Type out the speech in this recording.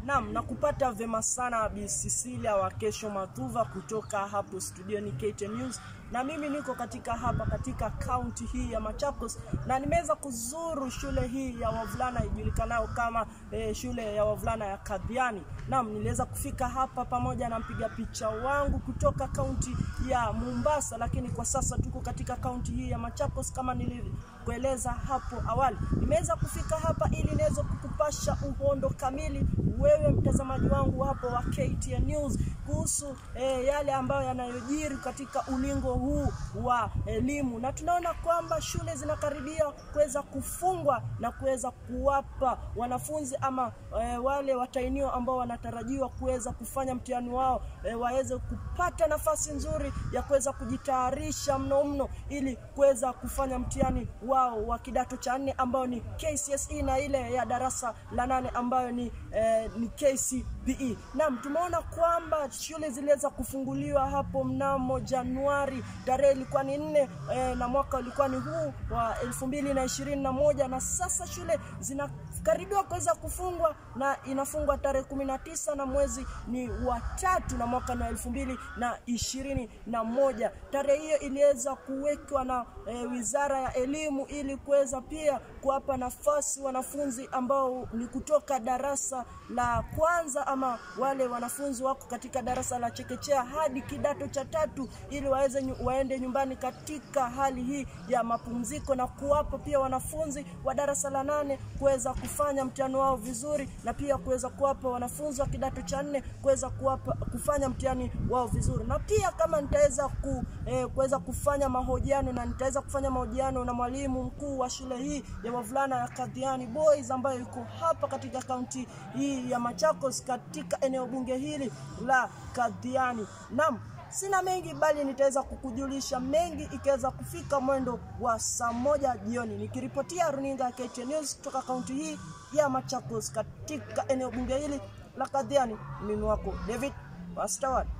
Naam, nakupata vema sana Bi Cecilia wa Kesho Mathuva kutoka hapo studioni KTN News, na mimi niko katika hapa katika kaunti hii ya Machakos na nimeweza kuzuru shule hii ya wavulana ijulikanayo kama eh, shule ya wavulana ya Kadhiani. Naam, niliweza kufika hapa pamoja na mpiga picha wangu kutoka kaunti ya Mombasa, lakini kwa sasa tuko katika kaunti hii ya Machakos kama nilivyoeleza hapo awali. Nimeweza kufika hapa ili niweze kukupasha uhondo kamili wewe mtazamaji wangu hapo wa KTN News kuhusu eh, yale ambayo yanayojiri katika ulingo huu wa elimu, na tunaona kwamba shule zinakaribia kuweza kufungwa na kuweza kuwapa wanafunzi ama eh, wale watainiwa ambao wanatarajiwa kuweza kufanya mtihani wao eh, waweze kupata nafasi nzuri ya kuweza kujitayarisha mno mno ili kuweza kufanya mtihani wao wa kidato cha nne ambao ni KCSE na ile ya darasa la nane ambayo ni eh, ni KCPE. Naam, tumeona kwamba shule ziliweza kufunguliwa hapo mnamo Januari, tarehe ilikuwa ni nne eh, na mwaka ulikuwa ni huu wa elfu mbili na ishirini na moja na sasa shule zinakaribiwa kuweza kufungwa na inafungwa tarehe kumi na tisa na mwezi ni wa tatu na mwaka na elfu mbili na ishirini na moja. Tarehe hiyo iliweza kuwekwa na eh, Wizara ya Elimu ili kuweza pia kuwapa nafasi wanafunzi ambao ni kutoka darasa la kwanza ama wale wanafunzi wako katika darasa la chekechea hadi kidato cha tatu ili waweze nyu, waende nyumbani katika hali hii ya mapumziko na kuwapa pia wanafunzi wa darasa la nane kuweza kufanya mtihani wao vizuri na pia kuweza kuwapa wanafunzi wa kidato cha nne kuweza kuwapa kufanya mtihani wao vizuri na pia kama nitaweza ku, eh, kuweza kufanya mahojiano na nitaweza kufanya mahojiano na mwalimu mkuu wa shule hii ya wavulana ya Kadhiani Boys ambayo yuko hapa katika kaunti hii ya Machakos katika eneo bunge hili la Kadhiani. Naam, sina mengi bali nitaweza kukujulisha mengi ikiweza kufika mwendo wa saa moja jioni, nikiripotia runinga ya KTN News kutoka kaunti hii ya Machakos katika eneo bunge hili la Kadhiani. Mimi wako David Pastor